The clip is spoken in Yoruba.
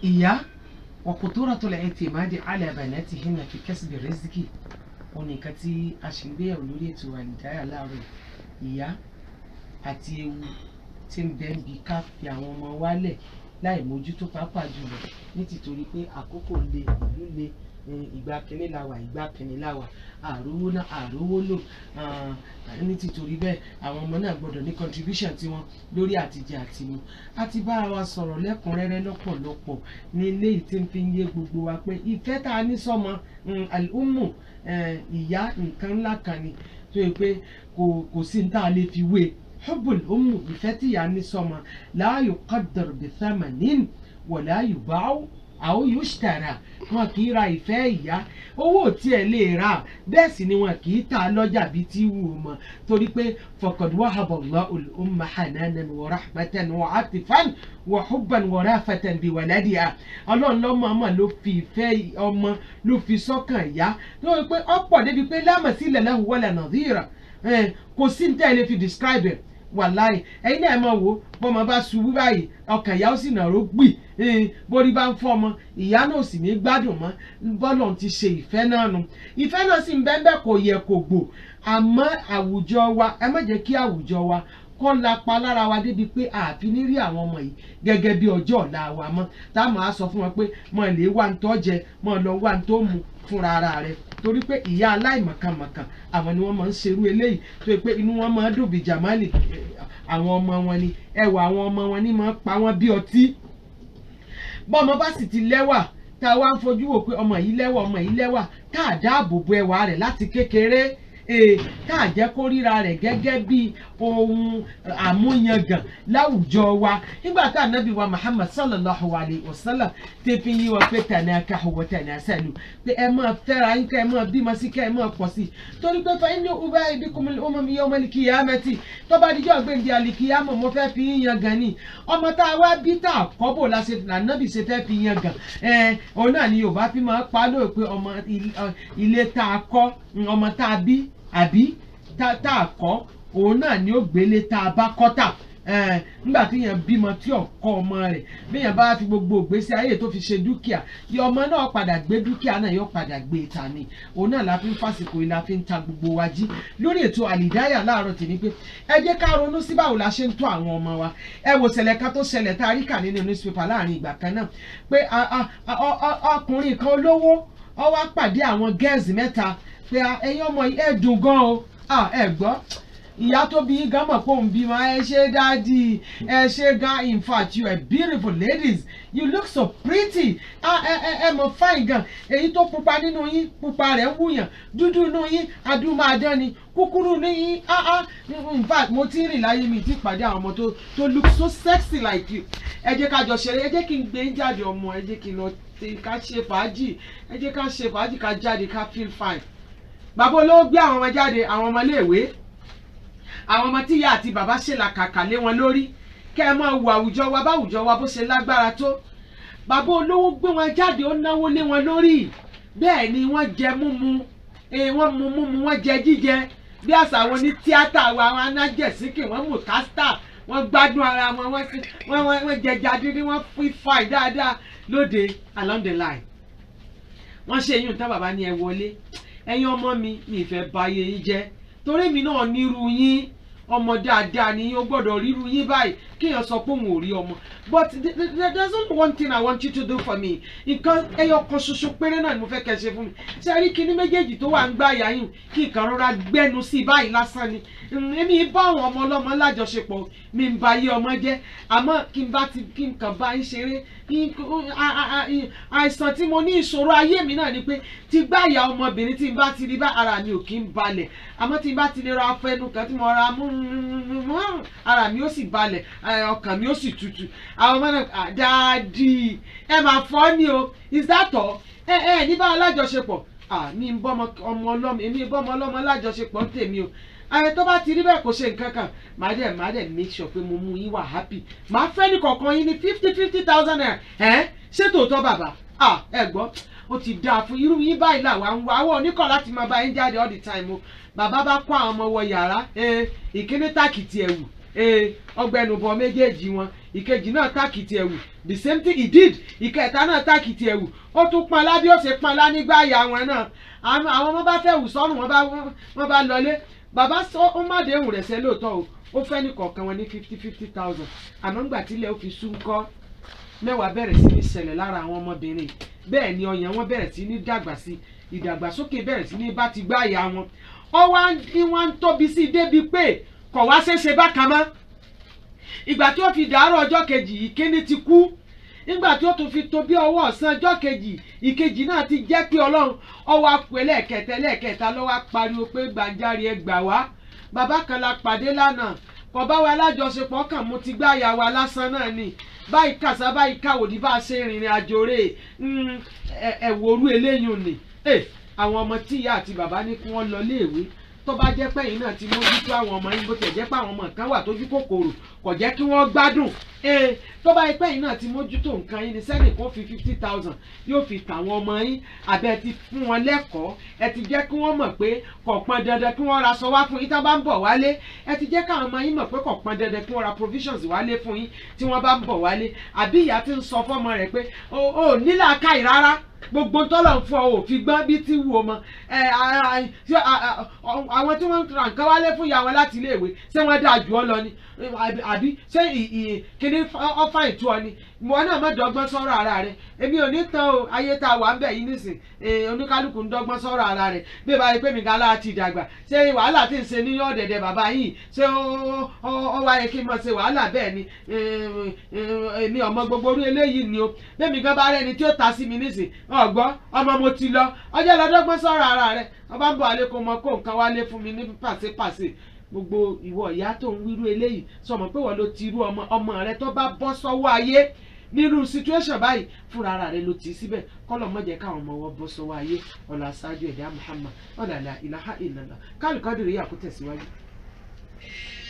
ìyá وخطورة الاعتماد على بناتهن في كسب الرزق oníkan tí a ṣe ń gbéyàwó lórí ètò àlìdáyà láàárọ̀ ìyá àti ewu tí ń bẹ ń bi ká fi àwọn ọmọ wálẹ̀ láì mójútó pàápàá jùlọ ní tìtorí pé àkókò le ìlú le eh, ìgbà kínní la wà ìgbà kínní la wà àrówó náà àrówó lò ah, ní tìtorí bẹ́ẹ̀ àwọn ọmọ náà gbọ́dọ̀ ní contribution tiwọn lórí àtijẹ àtimu a ti bá wa sọ̀rọ̀ lẹ́kùnrẹ́rẹ́ lọ́pọ̀lọpọ̀ ní ilé yìí tí ń fi ń yé gbogbo wa pé ìfẹ́ tá a ní sọ́mọ mm, al-ummu eh, ìyá nǹkan ńlá kan ni tó yẹ pé kò kò sí ní tá a lè fi wé hubbul ummu ìfẹ́ tí ìyá ní sọ́mọ la yuqaddar bi thamanin wala yuba'u aw yushtara wọn kì í ra ìfẹ́ ìyá owó tí ẹ lè rà bẹ́ẹ̀ sì ni wọn kì í tà lọ́jà bíi tí wù ú mọ́ torí pé faqad wahaba Allahu al-umma hananan wa rahmatan wa atifan wa hubban wa rafatan bi waladiha ọlọ́run lọ́mọ ọmọ ló fi ìfẹ́ ọmọ ló fi sọ́kàn ìyá lórí pé ọ̀pọ̀ débi pé la masila lahu wala nadhira kò sí ní tẹ́lẹ̀ fi describe ẹ̀ wàláì ẹ̀yin náà ẹ máa wò bọ́mọ bá ṣubú báyìí ọkàn ìyá ó sì nàró gbì borí bá ń fọ́ ọmọ ìyá náà sì ní gbádùn mọ́ bọ́lọ̀ ti ṣe ìfẹ́ náà nu ìfẹ́ náà sì ń bẹ́ẹ̀ bẹ́ẹ̀ kò yẹ kò gbò àmọ́ àwùjọ wa ẹ má jẹ́ kí àwùjọ wa kọ́ lapa lára wa débi pé àfi ní rí àwọn ọmọ yìí gẹ́gẹ́ bí ọjọ́ ọ̀la wa mọ́ tá a máa sọ fún wọn pé mọ̀ lè wá ń tọ́ jẹ mọ̀ lọ wá ń tó mu fúnra ara rẹ̀ torí pé ìyá aláìmọ̀kànmọ̀kàn àwọn ni wọ́n máa ń ṣerú eléyìí tó yẹ pé inú wọn máa ń dùn bí jamali àwọn ọmọ wọn ni ẹwà àwọn ọmọ wọn ni máa ń pa wọn bí ọtí bọ́mọ bá sì ti lẹ́wà tá a wá ń fojú wò pé ọmọ yìí lẹ́wà ọmọ yìí lẹ́wà tá a dáàbò bo ẹwà rẹ̀ láti kékeré tá a jẹ́ kó ríra rẹ̀ gẹ́gẹ́ bí ohun àmúyangàn láwùjọ wa nígbà tá ànábì wa Muhammad sallallahu alayhi wa sallam ti fi yí wa pé tanakahu wa tanasalu pé ẹ máa fẹ́ra yín ká ẹ máa bímọ sí ká ẹ máa pọ̀ sí torí pé fa inni ubayi bikumul umami yawmal qiyamati tó bá dijọ́ gbèǹdé alikiyama mo fẹ́ fi yín yangàn ni ọmọ tá a wá bí tá a kọ́ bò láṣẹ ànábì ṣe fẹ́ fi yangàn ẹ òun náà ni Yorùbá fi máa pa lóò pé ọmọ ilé tá a kọ́ ọmọ tá a bí àbí tá a kọ́ òun náà ni ó gbélé tá a bá kọ́ tà nígbà tí yẹn bímọ tí ọkọ ọmọ rẹ̀ bíyẹn bá fi gbogbo ìgbésí ayé tó fi ṣe dúkìá yọ ọmọ náà padà gbé dúkìá náà yóò padà gbé ta ni òun náà la fi ń fàsìkò yìí la fi ń ta gbogbo wa jí lórí ètò àlìdáyà láàárọ̀ tì ní pé ẹ jẹ́ ká ronú sí báwo la ṣe ń tọ́ àwọn ọmọ wa ẹ wò ṣẹlẹ̀ kan tó ṣẹlẹ̀ tá a rí kà nínú newspaper láàrin ìgbà kan náà pé ọkùnrin kan olówó ó wá pàdé àwọn gẹ́ẹ̀sì mẹ́ta pé ẹ̀yin ọmọ yìí ẹ̀ dùn gan o ẹ gbọ́ ìyá tó bí gan mọ̀ pé òun bímọ ẹ ṣe dáàdì ẹ ṣe gan in fact you are beautiful ladies you look so pretty ẹ ẹ ẹ mọ̀ fine gan èyí tó pupa nínú yín pupa rẹ̀ ń wùyàn dúdú nínú yín adúmáadán ni kúkúrú ní yín ah ah in fact mo ti rìn láyé mi ti pàdé àwọn ọmọ tó tó look so sexy like you ẹ jẹ́ ká jọ ṣeré ẹ jẹ́ kí n gbé jáde ọmọ ẹ jẹ́ kí n lọ ká ṣe fàájì ẹ jẹ́ ká ṣe fàájì ká jáde ká feel fine bàbá olówó gbé àwọn ọmọ jáde àwọn ọmọ iléèwé àwọn ọmọ tíyá àti bàbá ṣe làkàkà lé wọn lórí kẹ ẹ máa wo àwùjọ wa báwùjọ wa bó ṣe lágbára tó bàbá olówó gbé wọn jáde ó náwó lé wọn lórí bẹ́ẹ̀ ni wọ́n jẹ múmu wọ́n mu múmu wọ́n jẹ jíjẹ bí àṣà àwọn ní tíátà wa àwọn anájẹsíkì wọ́n mú kásítà wọ́n gbádùn ara wọn wọ́n jẹjà dídí wọ́n fi fàì dáadáa lóde along the line wọ́n ṣe yín tán bàbá ní ẹ wọlé ẹ̀yin ọmọ mi mi fẹ́ báyé yín jẹ́ torí mi náà nírú yín ọmọ dáadáa ni yín ó gbọ́dọ̀ ríru yín báyìí kéèyàn sọ pé òun ò rí ọmọ but there's only one thing I want you to do for me nǹkan ẹyọ kan ṣoṣo péré náà ni mo fẹ́ kẹ́ ṣe fún mi ṣe rí kinní méjèèjì tó wà ń gbá àyà yín kí nǹkan rọra gbẹ́nu sí i báyìí lásán ni èmi bá àwọn ọmọ ọlọ́mọ lájọṣepọ̀ mi ń ba yé ọmọ jẹ́ àmọ́ kí n bá ti kí n kàn bá ń ṣeré àìsàn tí mo ní ìṣòro ayé mi náà ni pé tí gbá àyà ọmọbìnrin tí n bá ti rí bá ara mi ò kí ń balẹ̀ àmọ́ tí n bá ti lè ra afẹnu kan tí mo ra mú ara mi ó sì balẹ̀ ọkàn mi ó sì tutù àwọn ọmọ náà dáàdì ẹ máa fọ́ ni o is that all ẹ ẹ ní bá alájọṣepọ̀ mi ń bọ́ ọmọ ọlọ́mọ èmi ń bọ́ ọmọ ọlọ́mọ alájọṣepọ̀ tèmi o ààrẹ tó bá ti rí bẹ́ẹ̀ kó ṣe nǹkan kan màá dẹ̀ màá dẹ̀ make sure pé mo mú yín wà happy màá fẹ́ ní kọ̀ọ̀kan yín ní fifty fifty thousand naira ẹ̀ ṣé tòótọ́ bàbá ẹ gbọ́ ó ti dáa fún irú yín báyìí làwa ń wá àwọn oníkọ̀ láti máa bá yín jáde all the time o bàbá bá kó àwọn ọmọ wọ yàrá ìkíní tàkìtì ẹ̀wù ọgbẹnubọ méjèèjì wọn ìkejì náà tákìtì ẹ̀wù the same thing he did ìkẹta náà tákìtì ẹ̀wù ó tún panlá bí ó ṣe panlá nígbà ìyá wọn náà àwọn ọmọ bá fẹ́ wù sọ́run wọ́n bá lọlé bàbá ó má déhùn rẹ̀ sẹ́ lóòótọ́ o ó fẹ́ ní kọ̀ọ̀kan wọn ní fifty fifty thousand àmọ́ ńgbà tílẹ̀ ó fi sún kọ́ mẹ́wàá bẹ̀rẹ̀ sí ní ṣẹlẹ̀ lára àwọn ọmọbìnrin bẹ́ẹ̀ ni ọyàn wọn bẹ̀rẹ̀ sí ní dàgbà sí ìdàgbàsókè bẹ̀rẹ̀ sí ní bá ti gbá ìyá wọn ó wá ní wọ́n ń tóbi sí i débi pé kò wá ṣeéṣe bákan mọ́ ìgbà tí ó fi dàárọ̀ ọjọ́ kejì ìkíní ti kú nígbà tí ó tún fi tó bí ọwọ́ ọ̀sán ọjọ́ kejì ìkejì náà ti jẹ́ pé ọlọ́run ọwọ́ apò ẹlẹ́ẹ̀kẹta ẹlẹ́ẹ̀kẹta ló wá pariwo pé gbàǹjarì ẹ gbà wá bàbá kan la pàdé lánàá kò bá wa lájọṣepọ̀ kàn mú ti gbá ìyá wa lásán náà ni báyìí kàṣà báyìí káwòdì bá a ṣe rìnrìn àjò rè ẹ̀wòrú eléyìí ni àwọn ọmọ tí ìyá àti bàbá ní kí wọ́n lọ léèwé tó bá jẹ́ pẹ́yìn náà ti mójútó àwọn ọmọ yín bó tiẹ̀ jẹ́ pé àwọn ọmọ kan wà tójú kòkòrò kò jẹ́ kí wọ́n gbádùn ee tó bá jẹ́ pẹ́yìn náà ti mójútó nǹkan yín ni sẹ́nì kó fi fifty thousand yóò fi tàwọn ọmọ yín àbẹ́ ti fún wọn lẹ́kọ̀ọ́ ẹ ti jẹ́ kí wọ́n mọ̀ pé kò pọn dandan kí wọ́n ra aṣọ wá fún yín tí wọ́n bá ń bọ̀ wálé ẹ ti jẹ́ káwọn ọmọ yín mọ̀ pé kò pọn dandan kí wọ́n ra provisions wálé fún yín tí wọ́n bá ń bọ̀ wálé àbí ìyá ti ń sọ fọ́mọ rẹ̀ pé o ò nílà káì rárá gbogbo tọ́lọ̀ fún ọ òfin gbọ́n bí tí wù ọ mọ àwọn tí wọ́n ra nǹkan wálé fún ìyá wọn láti iléèwé ṣé wọ́n dáa jù ọ lọ ni àbí ṣé kíní ọfà ìtú ọ ni ìwọ náà má dọ́gbọ́n sọ̀rọ̀ ara rẹ èmi ò ní tán o ayé tá a wà ń bẹ̀ yìí nísìn oníkálukú ń dọ́gbọ́n sọ̀rọ̀ ara rẹ bí ìbá yẹ pé mi gàlá ti dàgbà ṣé wàhálà tí ń ṣe ní ọ̀dẹ̀dẹ̀ bàbá yìí ṣé ó wáyé kí n mọ̀ ṣe wàhálà bẹ́ẹ̀ ni èmi ọmọ gbogbo orí eléyìí ni o bẹ́ẹ̀ mi gan bá rẹ́ni tí ó ta sí mi nísìn ọgbọ́n ọmọ mo ti lọ ọjọ́ lọ́dọ́gbọ́n sọ̀rọ̀ ara rẹ̀ ọba ń bọ̀ alẹ́ kó mọ kó nǹkan wálé fún mi ní pàṣípàṣí gbogbo ìwọ ìyá tó ń wíru eléyìí sọmọ pé wọ́n ló ti irú ọmọ ọmọ rẹ tó bá bọ́ sọ́wọ́ ayé nínú situation báyìí fúnra ara rẹ ló ti síbẹ̀ kọ́lọ̀ mọ́jẹ káwọn ọmọ wọn bọ́ sọ́wọ́ ayé ọ̀là ṣáájú ẹ̀dá Muhammad ọ̀là ilaha illallah kálukọ́dìrì yà kó tẹ̀síwájú.